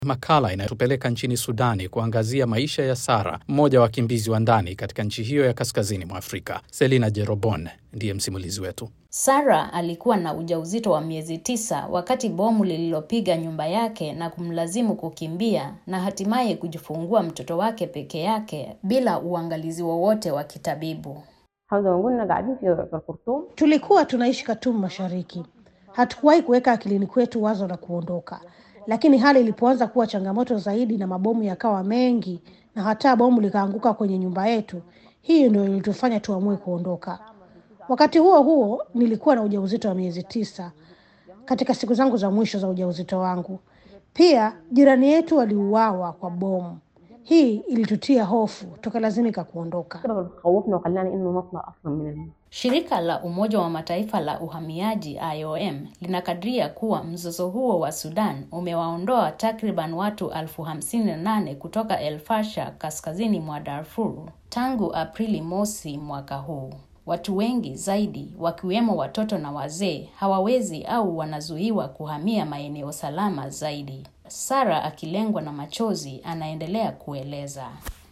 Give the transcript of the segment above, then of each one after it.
Makala inayotupeleka nchini Sudani kuangazia maisha ya Sara, mmoja wa wakimbizi wa ndani katika nchi hiyo ya kaskazini mwa Afrika. Selina Jerobon ndiye msimulizi wetu. Sara alikuwa na ujauzito wa miezi tisa wakati bomu lililopiga nyumba yake na kumlazimu kukimbia na hatimaye kujifungua mtoto wake peke yake bila uangalizi wowote wa kitabibu. Tulikuwa tunaishi Khartoum Mashariki. Hatukuwahi kuweka akilini kwetu wazo la kuondoka, lakini hali ilipoanza kuwa changamoto zaidi na mabomu yakawa mengi na hata bomu likaanguka kwenye nyumba yetu, hii ndio ilitufanya tuamue kuondoka. Wakati huo huo, nilikuwa na ujauzito wa miezi tisa katika siku zangu za mwisho za ujauzito wangu. Pia jirani yetu waliuawa kwa bomu. Hii ilitutia hofu, tukalazimika kuondoka. Shirika la Umoja wa Mataifa la uhamiaji IOM linakadiria kuwa mzozo huo wa Sudan umewaondoa takriban watu elfu hamsini na nane kutoka El Fasher kaskazini mwa Darfur tangu Aprili mosi mwaka huu. Watu wengi zaidi wakiwemo watoto na wazee hawawezi au wanazuiwa kuhamia maeneo salama zaidi. Sara akilengwa na machozi anaendelea kueleza.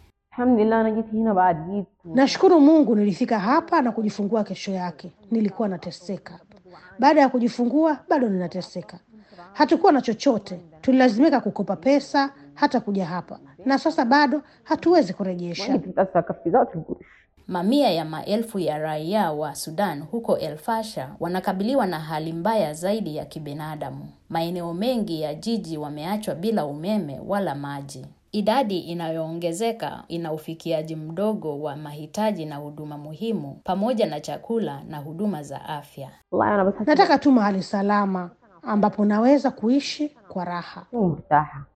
Nashukuru Mungu nilifika hapa na kujifungua kesho yake. Nilikuwa nateseka. Baada ya kujifungua bado ninateseka. Hatukuwa na chochote, tulilazimika kukopa pesa hata kuja hapa, na sasa bado hatuwezi kurejesha. Mamia ya maelfu ya raia wa Sudan huko El Fasher wanakabiliwa na hali mbaya zaidi ya kibinadamu. Maeneo mengi ya jiji wameachwa bila umeme wala maji. Idadi inayoongezeka ina ufikiaji mdogo wa mahitaji na huduma muhimu pamoja na chakula na huduma za afya. Nataka tu mahali salama ambapo naweza kuishi kwa raha.